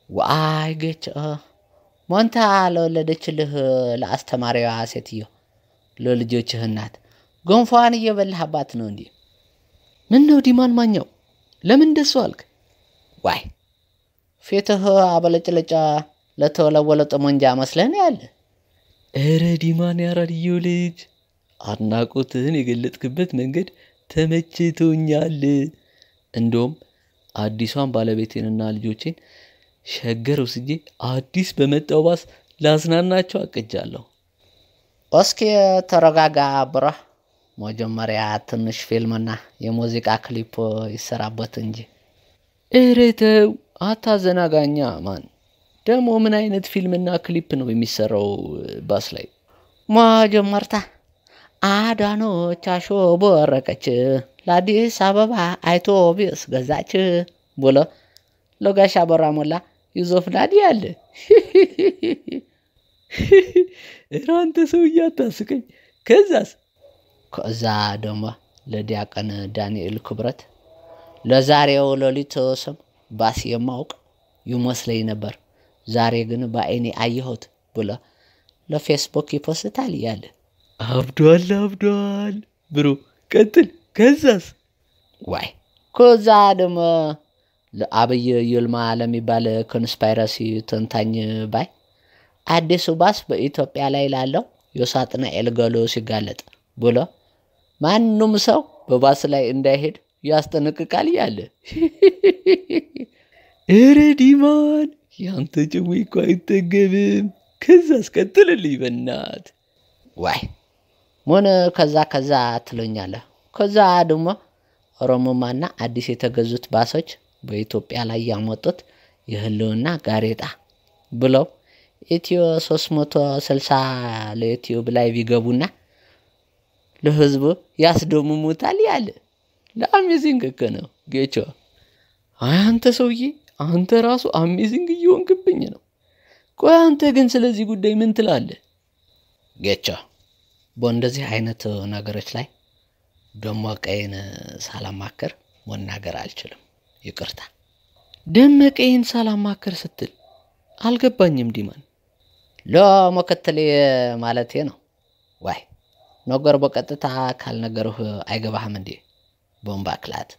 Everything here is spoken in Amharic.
ዋይ ጌች ሞንታ ለወለደችልህ ለአስተማሪዋ ሴትዮ ለልጆችህ እናት ገንፏን እየበላህባት ነው እንዲህ ምን ነው ዲማን ማኛው ለምን እንደሱ አልክ? ዋይ ፊትህ አበለጭለጫ ለተወለወለ ጠመንጃ መስለህ ነው ያለ። እረ ዲማን ያራድየው ልጅ አድናቆትህን የገለጥክበት መንገድ ተመችቶኛል። እንደውም አዲሷን ባለቤቴንና ልጆቼን ሸገር ወስጄ አዲስ በመጣው ባስ ላዝናናቸው አቅጃለሁ። እስኪ ተረጋጋ ብረህ መጀመሪያ ትንሽ ፊልምና የሙዚቃ ክሊፕ ይሰራበት እንጂ። እረ ተው አታዘናጋኛ ማን። ደግሞ ምን አይነት ፊልምና ክሊፕ ነው የሚሰራው ባስ ላይ? መጀመርታ አዳነች አሾበረቀች ለአዲስ አበባ አውቶቡስ ገዛች ብሎ ለጋሽ አበራ ሞላ ይዞፍናል ያለ። እረ አንተ ሰውዬ አታስቀኝ። ከዛስ? ከዛ ደግሞ ለዲያቀን ዳንኤል ክብረት ለዛሬው ሌሊት ስም ባስ የማውቅ ይመስለኝ ነበር፣ ዛሬ ግን በአይኔ አየሁት ብሎ ለፌስቡክ ይፖስታል እያለ አብዷል አብዷል ብሮ ቀጥል። ከዛስ? ዋይ ከዛ ደግሞ ለአብይ ይልማ ለሚባል ኮንስፓይረሲ ተንታኝ ባይ አዲሱ ባስ በኢትዮጵያ ላይ ላለው የሳጥናኤል ገሎ ሲጋለጥ ብሎ ማንም ሰው በባስ ላይ እንዳይሄድ ያስጠነቅቃል እያለ እረ ዲማን ያንተ ጭዌ እኮ አይጠገብም። ከዛስ ቀጥልልኝ በናት ዋይ ምን ከዛ ከዛ ትለኛለህ? ከዛ ደግሞ ኦሮሞማና አዲስ የተገዙት ባሶች በኢትዮጵያ ላይ ያመጡት የህልውና ጋሬጣ ብለው ኢትዮ 360 ለዩቲዩብ ላይ ቢገቡና ለህዝቡ ያስደምሙታል ያለ ለአሜዚንግ እኮ ነው ጌቾ። አይ አንተ ሰውዬ አንተ ራሱ አሜዚንግ እየሆንክብኝ ነው። ቆይ አንተ ግን ስለዚህ ጉዳይ ምን ትላለህ? ጌቾ በእንደዚህ አይነት ነገሮች ላይ ደመቀይን ሳላማከር መናገር አልችልም። ይቅርታ። ደመቀይን ሳላማከር ስትል አልገባኝም ዲማን። ለመከተሌ ማለቴ ነው። ዋይ ነገር በቀጥታ ካልነገርህ አይገባህም እንዴ? ቦምባ ክላት